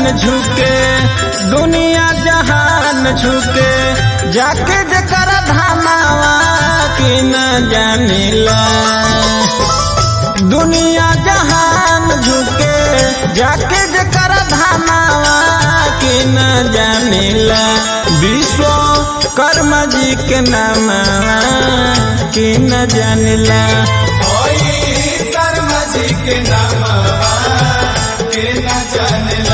झुके दुनिया जहान झुके जाके जकर धामावा के न जानिला दुनिया जहान झुके जाके जकर धामावा के न जानिला विश्व कर्म जी के नामावा के न जानिला शर्मा जी के नामवा के न जानेला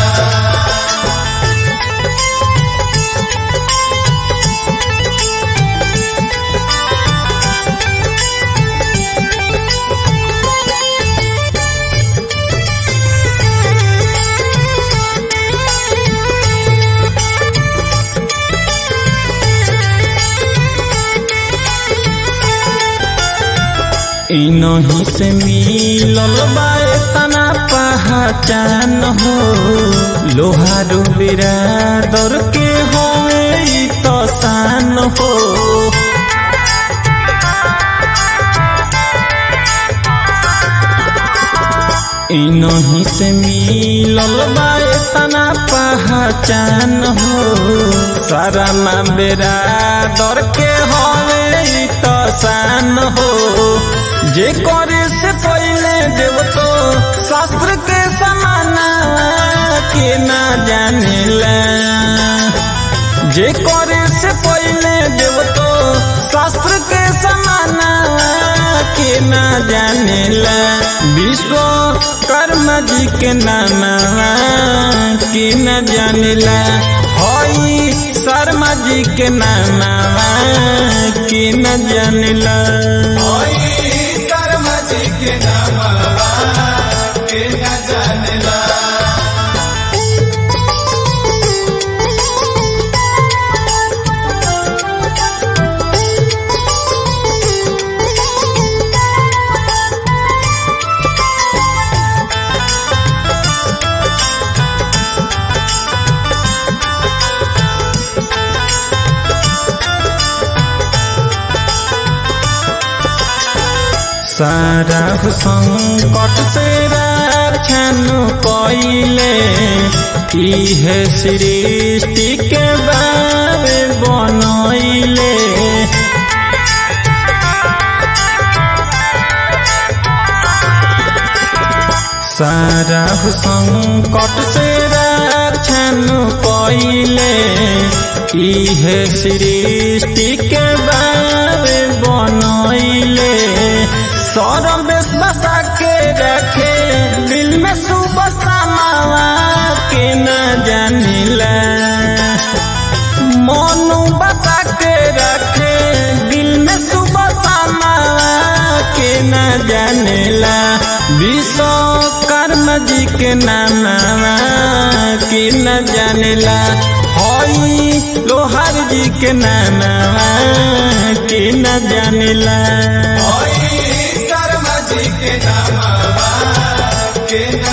इनही से मिलल बा तना पहचान हो लोहारू बिरादर के होए ई तो शान हो इनही से मिलल बा तना पहचान हो सारा माँ बिरादर के होए ई तो शान हो जे करे से पहले देव तो शास्त्र के समाना के ना जानेला जे करे से पहले देव तो शास्त्र के समाना के ना जानेला विश्व कर्म जी के नामा के न जानेला हई शर्मा जी के नामा के न जानेला शर्मा जी के नामवा के न जानेला सारा संकट से रक्षण कइले इहे सृष्टि के बारे बनैले सारा संकट से रक्षण कइले इहे सृष्टि के बारे बनैले सौरभ बसा के रखे दिल में सुबह समावा के न जानिला मनु बसा के रखे दिल में सुबह समावा के न जानिला विश्व कर्म जी के नामा के न जानिला हई लोहार जी के नामा के न जानिला शर्मा जी के नामवा के न